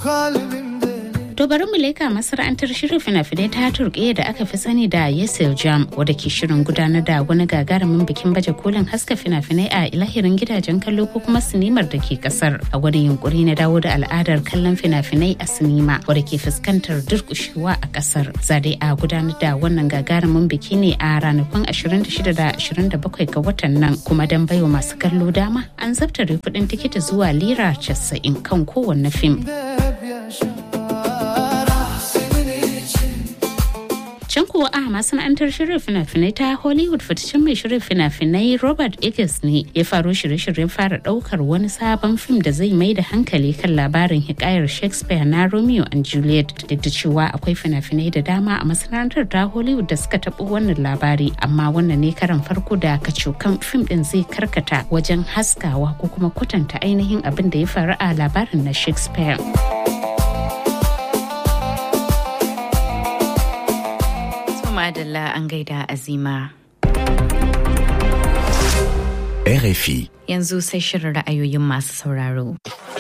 To bari mu leka masana'antar shirin fina-finai ta turkiya da aka fi sani da Yesil Jam wadda ke shirin gudanar da wani gagarumin bikin baje kolin haska fina-finai a ilahirin gidajen kallo ko kuma sinimar da ke kasar a wani yunkuri na dawo da al'adar kallon fina-finai a sinima wadda ke fuskantar durkushewa a kasar. Zade a gudanar da wannan gagarumin biki ne a ranakun 26 da 27 ga watan nan kuma don baiwa masu kallo dama an zabtare kuɗin tikiti zuwa lira 90 kan kowanne fim. Can kuwa a masana'antar shirin fina-finai ta Hollywood fitaccen mai shirin fina-finai Robert Eggers ne ya faru shirye-shiryen fara daukar wani sabon fim da zai mai da hankali kan labarin hikayar Shakespeare na Romeo and Juliet duk da cewa akwai fina-finai da dama a masana'antar ta Hollywood da suka taɓo wannan labari amma wannan ne karan farko da kacokan fim din zai karkata wajen haskawa ko kuma kwatanta ainihin abin da ya faru a labarin na Shakespeare. madalla an gaida azima. RFI. Yanzu sai shirin ra'ayoyin masu sauraro.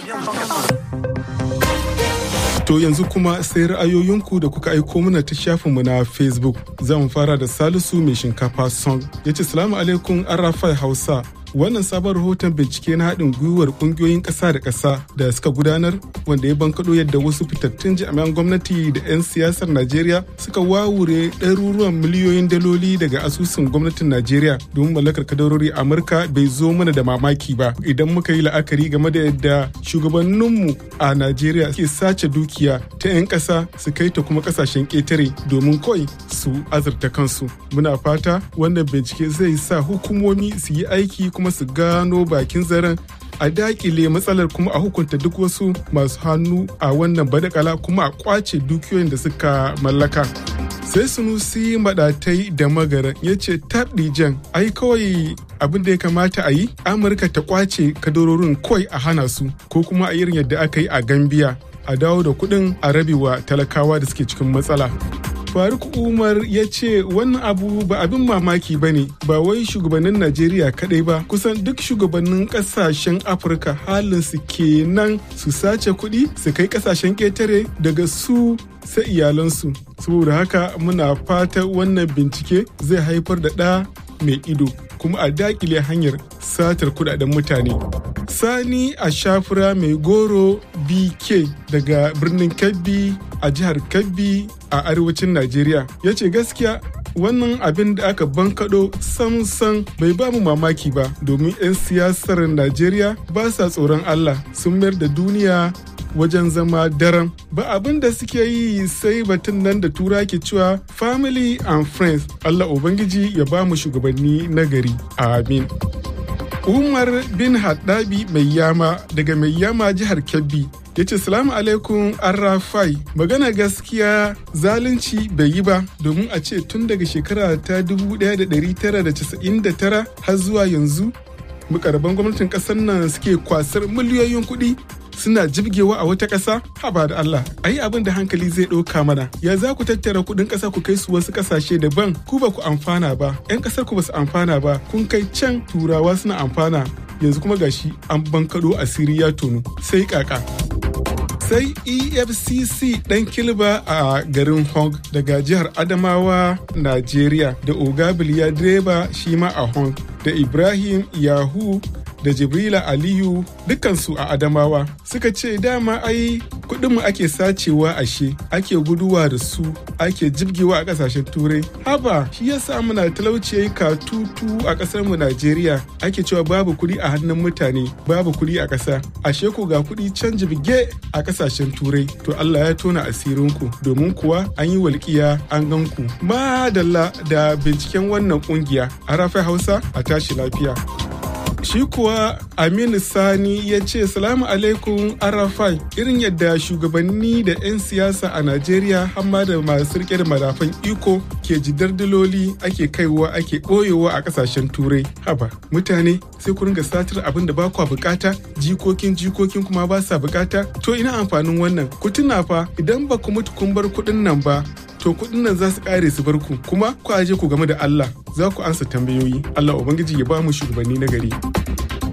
To yanzu kuma sai ra'ayoyinku da kuka aiko mana ta shafinmu na Facebook. Zan fara da Salisu mai shinkafa song. Ya ce, Salamu alaikum Arafai Hausa. wannan sabon rahoton bincike na haɗin gwiwar ƙungiyoyin ƙasa da ƙasa da suka gudanar wanda ya bankaɗo yadda wasu fitattun jami'an gwamnati da 'yan siyasar najeriya suka wawure ɗaruruwan miliyoyin daloli daga asusun gwamnatin najeriya domin mallakar kadarori amurka bai zo mana da mamaki ba idan muka yi la'akari game da yadda shugabanninmu a najeriya ke sace dukiya ta 'yan ƙasa su kai ta kuma ƙasashen ƙetare domin kawai su azurta kansu muna fata wannan bincike zai sa hukumomi su yi aiki kuma su gano bakin zaren a dakile matsalar kuma a hukunta duk wasu masu hannu a wannan badakala kuma a kwace dukiyoyin da suka mallaka sai sunusi madatai da magara ya ce jan ai kawai abin da ya kamata a yi amurka ta kwace kadarorin kawai a hana su ko kuma a irin yadda aka yi a gambia a dawo da kuɗin a rabewa talakawa da suke cikin matsala faruk umar ya ce wannan abu ba abin mamaki ba ne ba wai shugabannin najeriya kadai ba kusan duk shugabannin kasashen afirka halin su kenan su sace kuɗi su kai kasashen ƙetare daga su sai iyalansu saboda haka muna fata wannan bincike zai haifar da ɗa mai ido kuma a dakile hanyar satar kudaden mutane sani a shafura mai goro bk daga birnin kebbi a jihar kebbi a arewacin najeriya ya ce gaskiya wannan abin da aka bankaɗo samsan bai ba mu mamaki ba domin 'yan siyasar najeriya ba sa tsoron allah sun mayar da duniya wajen zama daren ba abin da suke yi sai batun nan da tura ke cewa family and friends allah ubangiji ya ba mu shugabanni nagari amin umar bin haddabi mai yama daga mai yama jihar kebbi ya ce salamu alaikum arrafai magana gaskiya zalunci bai yi ba domin a ce tun daga shekara ta 1999 har zuwa yanzu mukarban gwamnatin kasar nan suke kwasar miliyoyin kuɗi suna jibgewa a wata ƙasa haba da Allah ayi abin da hankali zai ɗauka mana ya za ku tattara kuɗin ƙasa ku kai su wasu ƙasashe daban ku ba ku amfana ba 'yan ƙasar ku ba su amfana ba kun kai can turawa suna amfana yanzu kuma gashi an bankaɗo asiri ya tonu sai kaka sai efcc ɗan kilba a garin hong daga jihar adamawa najeriya da ogabiliya direba shi ma a hong da ibrahim yahu da jibrila aliyu dukansu a adamawa suka ce dama ai kudinmu ake sacewa ashe ake guduwa da su ake jibgewa a kasashen turai haba shi yasa muna talauci yayi katutu a kasar mu najeriya ake cewa babu kudi a hannun mutane babu kudi a kasa ashe ko ga kudi can jibge a kasashen turai to allah ya tona asirinku domin kuwa an yi walƙiya an gan ku madalla da binciken wannan kungiya a rafi hausa a tashi lafiya shi kuwa aminu sani ya ce salamu alaikum arafai irin yadda shugabanni da 'yan siyasa a najeriya hamma da masu rike da madafan iko ke jidar daloli ake kaiwa ake ɓoyewa a ƙasashen turai haba mutane sai ku ringa satar abin da ba kwa bukata jikokin jikokin kuma ba sa bukata to ina amfanin wannan ku tuna fa idan ba ku mutu kun bar kuɗin nan ba to kuɗin nan za su ƙare su bar ku kuma ku aje ku game da Allah za ku ansa tambayoyi Allah ubangiji ya ba mu shugabanni na gari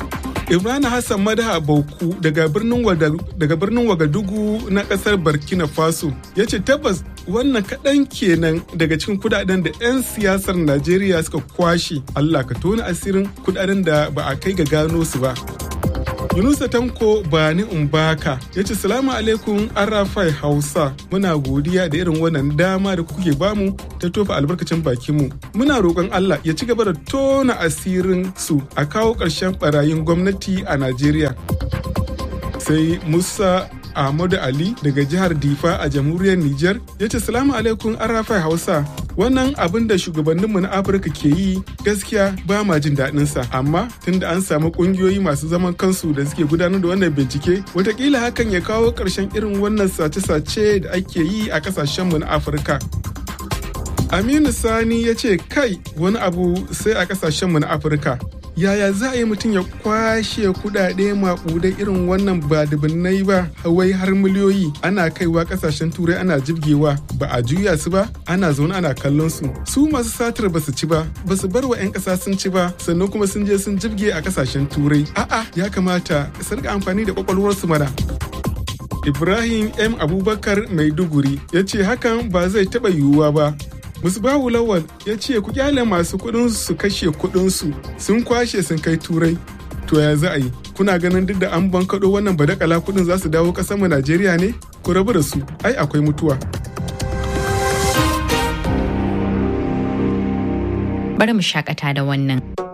Imran Hassan Madaha Bauku daga birnin Wagadugu na kasar Burkina Faso ya ce tabbas wannan kaɗan kenan daga cikin kudaden da 'yan siyasar Najeriya suka kwashe. Allah ka tona asirin kudaden da ba a kai ga gano su ba. Yunusa Tanko Bani Umbaka ya ce salamu alaikum Arafai Hausa muna godiya da irin wannan dama da kuke bamu ta tofa albarkacin bakinmu. Muna roƙon Allah ya ci gaba da tona asirin su a kawo ƙarshen barayin gwamnati a Najeriya. Sai Musa Ahmadu Ali daga jihar Difa a jamhuriyar Nijar ya ce salamu alaikum Arafai Hausa wannan abin da shugabanninmu na afirka ke yi gaskiya ba ma jin daɗinsa amma tunda an samu ƙungiyoyi masu zaman kansu da suke gudanar da wannan bincike watakila hakan ya kawo ƙarshen irin wannan sace-sace da ake yi a ƙasashenmu na afirka aminu sani ya ce kai wani abu sai a ƙasashenmu na afirka yaya za a yi mutum ya kwashe kudade maƙudai irin wannan ba dubunnai ba hawai har miliyoyi ana kaiwa kasashen turai ana jibgewa ba a juya su ba ana zaune ana kallon su su masu satar ba su ci ba ba su bar wa 'yan ƙasa sun ci ba sannan kuma sun je sun jibge a kasashen turai a'a ya kamata su rika amfani da kwakwalwarsu mana ibrahim m abubakar maiduguri ya ce hakan ba zai taɓa yiwuwa ba Musbahu Lawal ya ce ku kyale masu kuɗin su kashe kuɗin su sun kwashe sun kai turai. To ya za a yi? Kuna ganin duk da an bankaɗo wannan badakala kuɗin za su dawo ƙasar mu Najeriya ne? Ku rabu da su, ai akwai mutuwa. Bari mu shakata da wannan.